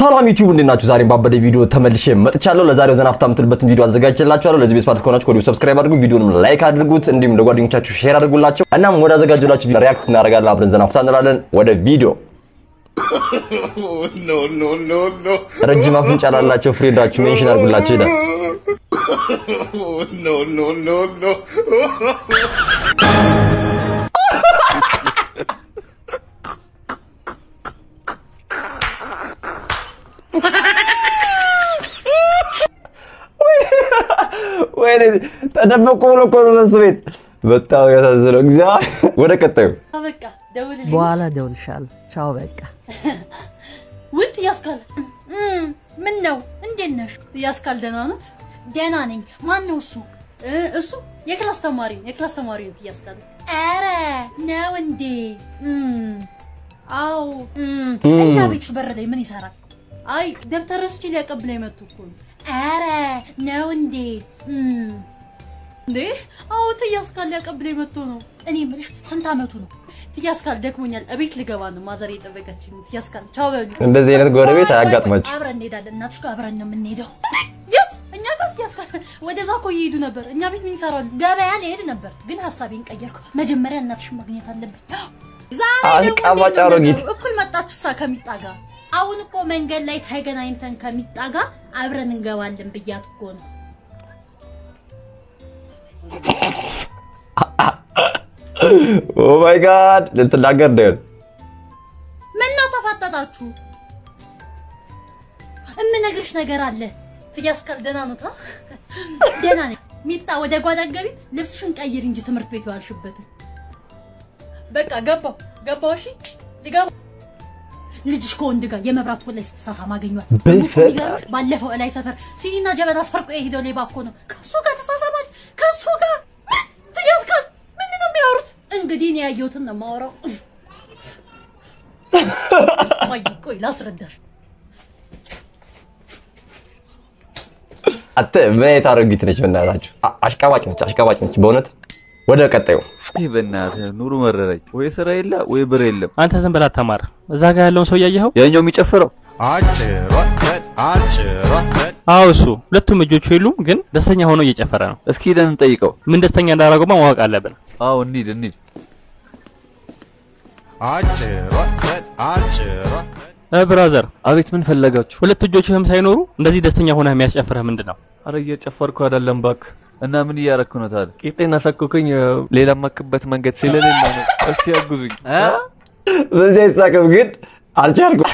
ሰላም ዩቲዩብ እንዴት ናችሁ? ዛሬም ባበደ ቪዲዮ ተመልሼ መጥቻለሁ። ለዛሬው ዘና ፈታ የምትሉበትን ቪዲዮ አዘጋጅቼላችኋለሁ። ለዚህ ቤት ፓርት ከሆናችሁ ኮዲው ሰብስክራይብ አድርጉ፣ ቪዲዮንም ላይክ አድርጉት፣ እንዲሁም ለጓደኞቻችሁ ሼር አድርጉላቸው። እናም ወደ አዘጋጀላችሁ ሪያክት እናደርጋለን። አብረን ዘና ፈታ እንላለን። ወደ ቪዲዮ no, no, no, no. ረጅም አፍንጫ ላላቸው ፍሬንዳችሁ ሜንሽን አድርጉላቸው ይላል። no, no, no, no. ወይኔ ተደበቁ ብሎ እኮ ነው እነሱ ቤት። በጣም ያሳዝነው። እግዚአብሔር ወደ ቀጣዩ በቃ ደውልልኝ። በኋላ እደውልልሻለሁ። ቻው በቃ ውት ያስካል ምን ነው? እንዴት ነሽ? ያስካል ደህና ናት? ደህና ነኝ። ማን ነው እሱ? እ እሱ የክላስ ተማሪ ነው። የክላስ ተማሪ ነው ያስካል። ኧረ ነው እንዴ? እም፣ አዎ። እም፣ እና ቤትሽ በር ላይ ምን ይሰራል? አይ ደብተር ረስቼ ሊያቀብለኝ መጥቶ እኮ ነው። ኧረ ነው እንዴ? እም፣ እንዴ አዎ ትያስካል ሊያቀብለኝ መጥቶ ነው። እኔ የምልሽ ስንት አመቱ ነው? ትያስካል ደክሞኛል፣ እቤት ልገባ ነው። ማዘር የጠበቀችኝ። ትያስካል ቻው በሉ። እንደዚህ አይነት ጎረቤት አያጋጥማችሁ። አብረን እንሄዳለን። እናትሽ ጋር አብረን ነው የምንሄደው። የት? እኛ ጋር ትያስካል። ወደዛ እኮ እየሄዱ ነበር። እኛ ቤት ምን ይሰራሉ? ገበያ ሊሄድ ነበር፣ ግን ሀሳቤን ቀየርኩ። መጀመሪያ እናትሽን ማግኘት አለብኝ። ዛሬ ደግሞ አሽቃባጭ እንዴት ነው አሮጊት። ነገሩ? እኩል መጣችሁ ሳ ከሚጣ ጋር። አሁን እኮ መንገድ ላይ ተገናኝተን ከሚጣ ጋር አብረን እንገባለን ብያት እኮ ነው። ኦ ማይ ጋድ ልትናገር ነው። ምን ነው ተፋጠጣችሁ? እምነግርሽ ነገር አለ። ትያስካል ደህና ነው ታ ደህና ነኝ። ሚጣ ወደ ጓዳ ገቢ ልብስሽን ቀይር እንጂ ትምህርት ቤት ዋልሽበትን። በቃ ገባው ገባው። እሺ ሊገባ ልጅሽ ከወንድ ጋር የመብራት ፖል ላይ ስትሳሳም አገኟት። በፈጣሪ። ባለፈው እላይ ሰፈር ሲኒና ጀበና ሰርቆ የሄደው ሌባ እኮ ነው። ከሱ ጋር ተሳሳማል። ከሱ ጋር ምን ትያስካል? ምንድን ነው የሚያወሩት? እንግዲህ እኔ ያየሁትን ነው የማወራው። ቆይ ቆይ ላስረዳሽ። አንተ ምን አይነት አሮጊት ነች? በእናታችሁ አ- አሽቃባጭ ነች፣ አሽቃባጭ ነች በእውነት። ወደ ቀጣዩ ይህ በእናትህ ኑሩ መረረኝ። ወይ ስራ የለ ወይ ብር የለም። አንተ ዝም ብላ ተማር። እዛ ጋር ያለውን ሰው እያየኸው? ያኛው የሚጨፍረው አዎ እሱ። ሁለቱም እጆቹ የሉም፣ ግን ደስተኛ ሆኖ እየጨፈረ ነው። እስኪ ሄደን እንጠይቀው። ምን ደስተኛ እንዳደረገው ማወቅ አለብን። አዎ እንሂድ እንሂድ። እ ብራዘር፣ አቤት ምን ፈለጋችሁ? ሁለት እጆችህም ሳይኖሩ እንደዚህ ደስተኛ ሆነህ የሚያስጨፍርህ ምንድን ነው? አረ እየጨፈርኩ አይደለም እባክህ። እና ምን እያረክ ነው ታዲያ? ቂጤን አሳክኩኝ። ሌላ ማክበት መንገድ ስለሌለ ነው። እስቲ ያጉዙኝ። በዚህ አይሳቅም፣ ግን አልቻልኩም።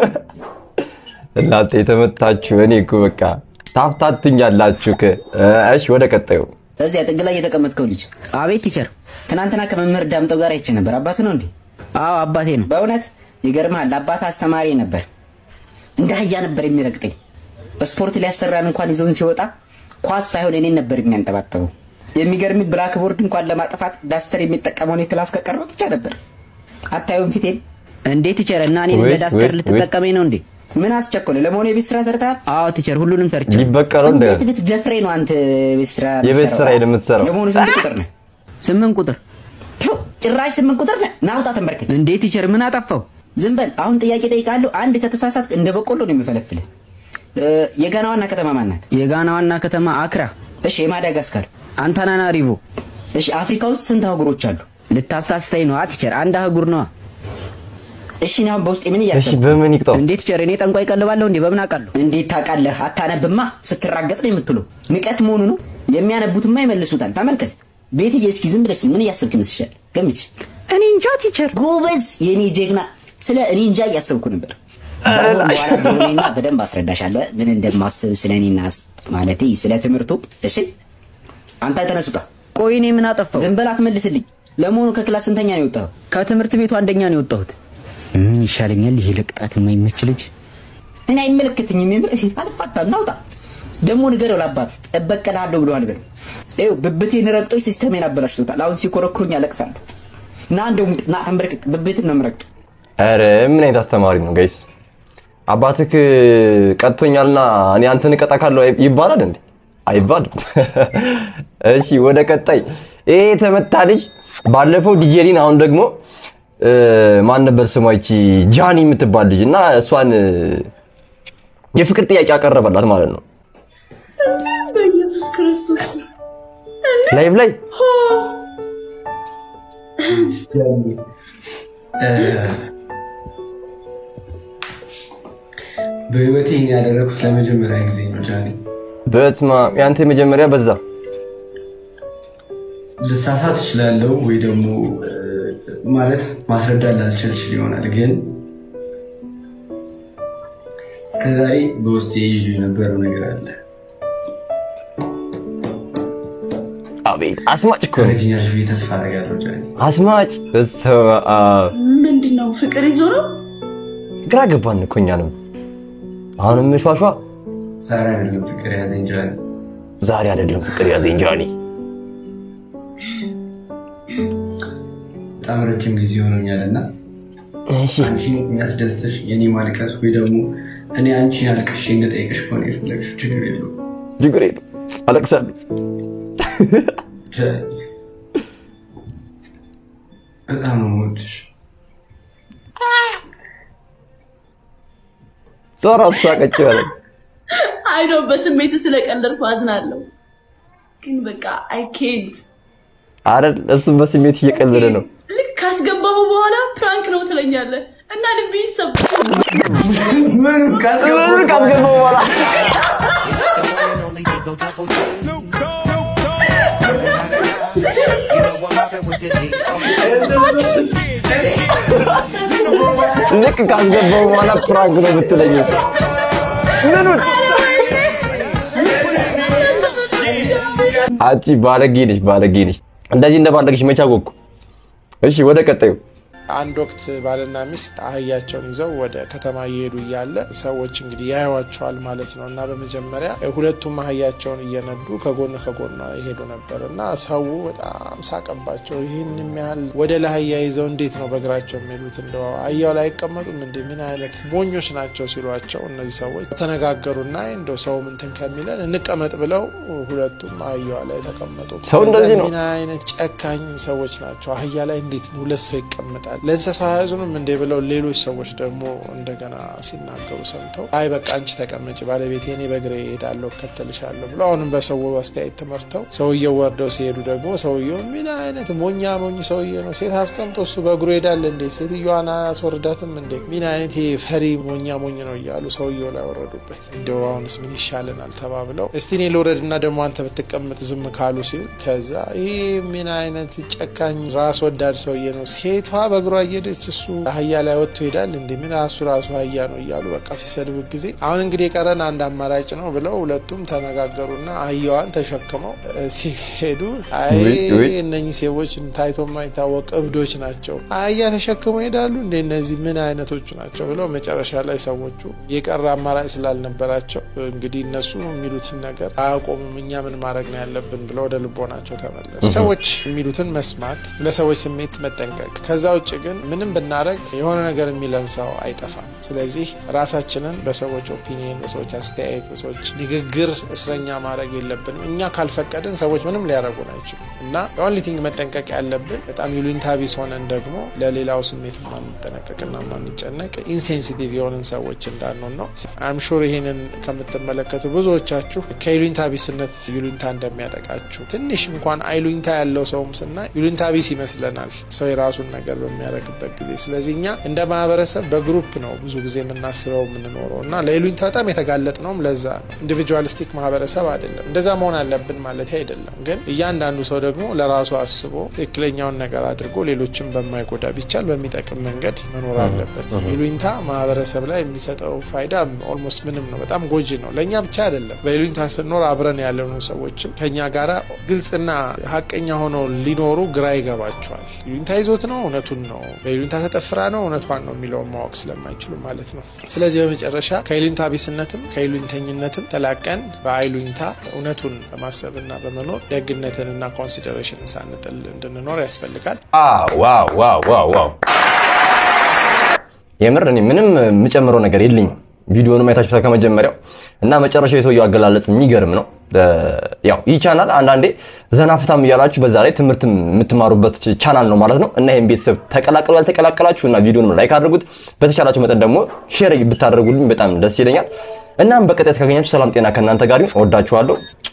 እናንተ የተመታችሁ እኔ እኮ በቃ ታፍታትኛላችሁ። ከ- እሺ ወደ ቀጣዩ እዚያ ጥግ ላይ የተቀመጥከው ልጅ አቤት ቲቸር። ትናንትና ከመምህር ዳምጠው ጋር አይቼ ነበር። አባት ነው እንዴ? አዎ አባቴ ነው። በእውነት ይገርምሃል። አባት አስተማሪ ነበር። እንደ አህያ ነበር የሚረግጠኝ። ስፖርት ሊያሰራን እንኳን ይዞን ሲወጣ ኳስ ሳይሆን እኔን ነበር የሚያንጠባጠበው። የሚገርም ብላክቦርድ እንኳን ለማጥፋት ዳስተር የሚጠቀመውን የክላስ ከቀረው ብቻ ነበር። አታዩም ፊቴን? እንዴ ቲቸር፣ እና እኔን ወይ- እንደ ዳስተር ወይ- ልትጠቀመኝ ነው እንዴ? ምን አስቸኮለ? ለመሆኑ የቤት ስራ ሰርተሃል? አዎ ቲቸር፣ ሁሉንም ሰርቼ ሊበቀለው እንደ እንዴት ብትደፍሬ ነው አንተ ቤት ስራ የቤት የምትሰራው? ስራ የምትሰራው? ለመሆኑ ስንት ቁጥር ነህ? ስምንት ቁጥር። ቱ፣ ጭራሽ ስምንት ቁጥር ነህ። ናውጣ ተንበርክክ። እንዴ ቲቸር፣ ምን አጠፋው? ዝም በል። አሁን ጥያቄ ጠይቃለሁ። አንድ ከተሳሳት እንደ በቆሎ ነው የሚፈለፍልህ። እ፣ የጋና ዋና ከተማ ማን ናት? የጋና ዋና ከተማ አክራ፣ እሺ፣ የማዳጋስካር። አንታናናሪቮ። እሺ፣ አፍሪካ ውስጥ ስንት አህጉሮች አሉ? ልታሳስተኝ ነዋ ቲቸር፣ አንድ አህጉር ነዋ። እሺ፣ እኔ አሁን በውስጤ ምን እሺ እያሰብኩ በምን ይቅጣው? እንዴ ቲቸር፣ እኔ ጠንቋይ ቀልባለሁ እንዴ? በምን አውቃለሁ? እንዴት ታውቃለህ? አታነብማ። ስትራገጥ ነው የምትለው። ንቀት መሆኑ ነው። የሚያነቡትማ ይመልሱታል። ተመልከት። ቤትዬ፣ እስኪ ዝም ብለሽ ምን እያሰብክ ይመስልሻል? ገምች። እኔ እንጃ ቲቸር። ጎበዝ፣ የኔ ጀግና። ስለ እኔ እንጃ እያሰብኩ ነበር። አሁን በኋላ ቢሆንና በደንብ አስረዳሻለሁ ምን እንደማስብ ስለ እኔና ማለቴ ስለ ትምህርቱ። እሺ፣ አንተ ተነሱጣ። ቆይ እኔ ምን አጠፋው? ዝም በል አትመልስልኝ። ለመሆኑ ከክላስ ስንተኛ ነው የወጣኸው? ከትምህርት ቤቱ አንደኛ ነው የወጣሁት። ምን ይሻለኛል? ይሄ ለቅጣት የማይመች ልጅ እኔ አይመለከተኝም። የምር አልፋታም። ናውጣ ደግሞ ንገረው ለአባት እበቀልሃለሁ ብለዋል። በለው ይኸው ብብቴን ረግጦኝ ሲስተሜን አበላሽቶታል። አሁን ሲኮረኩሩኝ አለቅሳለሁ። ና እንደውም ና ተንበርክክ። ብብትን ነው የምረግጥ። ኧረ ምን አይነት አስተማሪ ነው ጋይስ? አባትህ ቀጥቶኛልና እኔ አንተን እቀጣካለሁ አይ- ይባላል እንዴ? አይባልም። እሺ ወደ ቀጣይ ይሄ የተመታ ልጅ ባለፈው ዲጄሊን አሁን ደግሞ ማን ነበር ስሟ? ይቺ ጃኒ የምትባል ልጅ እና እሷን የፍቅር ጥያቄ ያቀረበላት ማለት ነው። በኢየሱስ ክርስቶስ ላይቭ ላይ በህይወቴ ይህን ያደረኩት ለመጀመሪያ ጊዜ ነው ጃኒ። በስማ ያንተ የመጀመሪያ በዛ ልሳሳት እችላለሁ ወይ ደግሞ እ፣ ማለት ማስረዳት ላልችል እችል ይሆናል፣ ግን እስከዛሬ በውስጤ ይዤ የነበረው ነገር አለ። አቤት አስማጭ እኮ ነው። ረጅኛሽ ብዬ ተስፋ አደርጋለሁ ጃኒ። አስማጭ በስመ አብ ምንድን ነው ፍቅር ይዞ ነው? ግራ ገባን እኮ እኛንም። አሁንም ሿሿ ዛሬ አይደለም ፍቅር ያዘኝ ጃኒ። ዛሬ አይደለም ፍቅር ያዘኝ ጃኒ። በጣም ረጅም ጊዜ ሆኖኛል እና እሺ አንቺን የሚያስደስትሽ የኔ ማልቀስ ወይ ደግሞ እኔ አንቺን አልቅሼ እንድጠይቅሽ ከሆነ የፈለግሽው ችግር የለውም ችግር የለም አለቅሳለሁ። ጃኒ። በጣም ነው የምወድሽ። ዞራ ሳቀች ያለ አይ ነው በስሜት ስለቀለድኩ አዝናለሁ፣ ግን በቃ አይ ኬንት አይደል? እሱም በስሜት እየቀለደ ነው። ልክ ካስገባሁ በኋላ ፕራንክ ነው ትለኛለህ እና ልብ ይሰብ ምኑን ምን ካስገባው በኋላ ልክ ካስገባው በኋላ ፕራንክ ነው ብትለኝ ምኑን አንቺ ባለጌ ነሽ፣ ባለጌ ነሽ። እንደዚህ እንደባለግሽ መቼ አወቅኩ? እሺ ወደ ቀጣዩ አንድ ወቅት ባልና ሚስት አህያቸውን ይዘው ወደ ከተማ እየሄዱ እያለ ሰዎች እንግዲህ ያዩዋቸዋል ማለት ነው። እና በመጀመሪያ ሁለቱም አህያቸውን እየነዱ ከጎን ከጎን ይሄዱ ነበር እና ሰው በጣም ሳቀባቸው። ይህን የሚያህል ወደ ለአህያ ይዘው እንዴት ነው በእግራቸው የሚሄዱት? እንደ አህያው ላይ አይቀመጡም እንዴ? ምን አይነት ሞኞች ናቸው ሲሏቸው እነዚህ ሰዎች ተነጋገሩና እንደው ሰው ምንትን ከሚለን እንቀመጥ ብለው ሁለቱም አህያዋ ላይ ተቀመጡ። ሰው እንደዚህ ነው። ምን አይነት ጨካኝ ሰዎች ናቸው! አህያ ላይ እንዴት ሁለት ሰው ይቀመጣል? ለእንስሳ አያዝኑም እንዴ ብለው ሌሎች ሰዎች ደግሞ እንደገና ሲናገሩ ሰምተው አይ በቃ አንቺ ተቀመጭ ባለቤቴ፣ እኔ በእግሬ እሄዳለሁ እከተልሻለሁ ብለው አሁንም በሰው አስተያየት ተመርተው ሰውየው ወርደው ሲሄዱ ደግሞ ሰውየው ምን አይነት ሞኛ ሞኝ ሰውዬ ነው! ሴት አስቀምጦ እሱ በእግሩ ሄዳል እንዴ? ሴትዮዋን አያስወርዳትም እንዴ? ምን አይነት ይሄ ፈሪ ሞኛ ሞኝ ነው እያሉ ሰውየው ላይ ወረዱበት። እንደው አሁንስ ምን ይሻለናል ተባብለው እስቲ እኔ ልውረድና ደግሞ አንተ ብትቀመጥ ዝም ካሉ ሲል ከዛ ይህ ምን አይነት ጨካኝ ራስ ወዳድ ሰውዬ ነው ሴቷ በእግሯ እየሄደች እሱ አህያ ላይ ወጥቶ ይሄዳል እንዴ? ምን ራሱ ራሱ አህያ ነው እያሉ በቃ ሲሰድቡት ጊዜ አሁን እንግዲህ የቀረን አንድ አማራጭ ነው ብለው ሁለቱም ተነጋገሩና አህያዋን ተሸክመው እ፣ ሲሄዱ አይ ውይ፣ ውይ። እነኚህ ሰዎች ታይቶ የማይታወቅ እብዶች ናቸው፣ አህያ ተሸክመው ይሄዳሉ እንደ እነዚህ ምን አይነቶቹ ናቸው ብለው መጨረሻ ላይ ሰዎቹ የቀረ አማራጭ ስላልነበራቸው እንግዲህ እነሱ የሚሉትን ነገር አያቆሙም፣ እኛ ምን ማድረግ ነው ያለብን ብለው ወደ ልቦናቸው ተመለሱ። ሰዎች የሚሉትን መስማት፣ ለሰዎች ስሜት መጠንቀቅ። ከዛ ውጭ ግን ምንም ብናደረግ የሆነ ነገር የሚለን ሰው አይጠፋም። ስለዚህ ራሳችንን በሰዎች ኦፒኒየን፣ በሰዎች አስተያየት፣ በሰዎች ንግግር እስረኛ ማድረግ የለብንም። እኛ ካልፈቀድን ሰዎች ምንም ሊያደርጉን አይችሉም እና ኦንሊ ቲንግ መጠንቀቅ ያለብን በጣም ይሉኝታ ቢስ ሆነን ደግሞ ለሌላው ስሜት ማንጠነቀቅና ማንጨነቅ ኢንሴንሲቲቭ የሆንን ሰዎች እንዳንሆን ነው። አም ሹር ይህንን ከምትመለከቱ ብዙዎቻችሁ ከይሉኝታ ቢስነት ይሉኝታ እንደሚያጠቃችሁ ትንሽ እንኳን አይሉኝታ ያለው ሰውም ስናይ ይሉኝታ ቢስ ይመስለናል ሰው የራሱን ነገር በሚያደርግበት ጊዜ። ስለዚህ እኛ እንደ ማህበረሰብ በግሩፕ ነው ብዙ ጊዜ የምናስበው የምንኖረው እና ለይሉኝታ በጣም የተጋለጥ ነውም ለዛ ነው። ኢንዲቪጁዋሊስቲክ ማህበረሰብ አይደለም። እንደዛ መሆን አለብን ማለት አይደለም። ግን እያንዳንዱ ሰው ደግሞ ለራሱ አስቦ ትክክለኛውን ነገር አድርጎ ሌሎችን በማይጎዳ ቢቻል በሚጠቅም መንገድ መኖር አለበት። ይሉኝታ ማህበረሰብ ላይ የሚሰጠው ፋይዳ ኦልሞስት ምንም ነው። በጣም ጎጂ ነው። ለእኛ ብቻ አይደለም። በይሉኝታ ስንኖር አብረን ያለኑ ሰዎችም ከኛ ጋራ ግልጽና ሀቀኛ ሆነው ሊኖሩ ግራ ይገባቸዋል። ይሉኝታ ይዞት ነው እውነቱን ነው፣ በይሉኝታ ተጠፍራ ነው እውነቷን ነው የሚለውን ማወቅ ስለማይችሉ ማለት ነው። ስለዚህ በመጨረሻ ከይሉኝታ ቢስነትም ከይሉኝተኝነትም ተላቀን በአይሉኝታ እውነቱን በማሰብና በመኖር ደግነትንና ኮንሲደሬሽንን ሳንጥል እንድንኖር ያስፈልጋል። ዋው ዋው ዋው ዋው! የምር እኔ ምንም የምጨምረው ነገር የለኝም። ቪዲዮንም አይታችሁታል ከመጀመሪያው እና መጨረሻው የሰውየው አገላለጽ የሚገርም ነው። ያው ይህ ቻናል አንዳንዴ ዘና ፍታም እያላችሁ በዛ ላይ ትምህርት የምትማሩበት ቻናል ነው ማለት ነው እና ይህም ቤተሰብ ተቀላቀሉ ያልተቀላቀላችሁ እና ቪዲዮንም ላይክ አድርጉት። በተቻላችሁ መጠን ደግሞ ሼር ብታደርጉልኝ በጣም ደስ ይለኛል። እናም በቀጣይ እስካገኛችሁ ሰላም ጤና ከእናንተ ጋር ይሁን። እወዳችኋለሁ።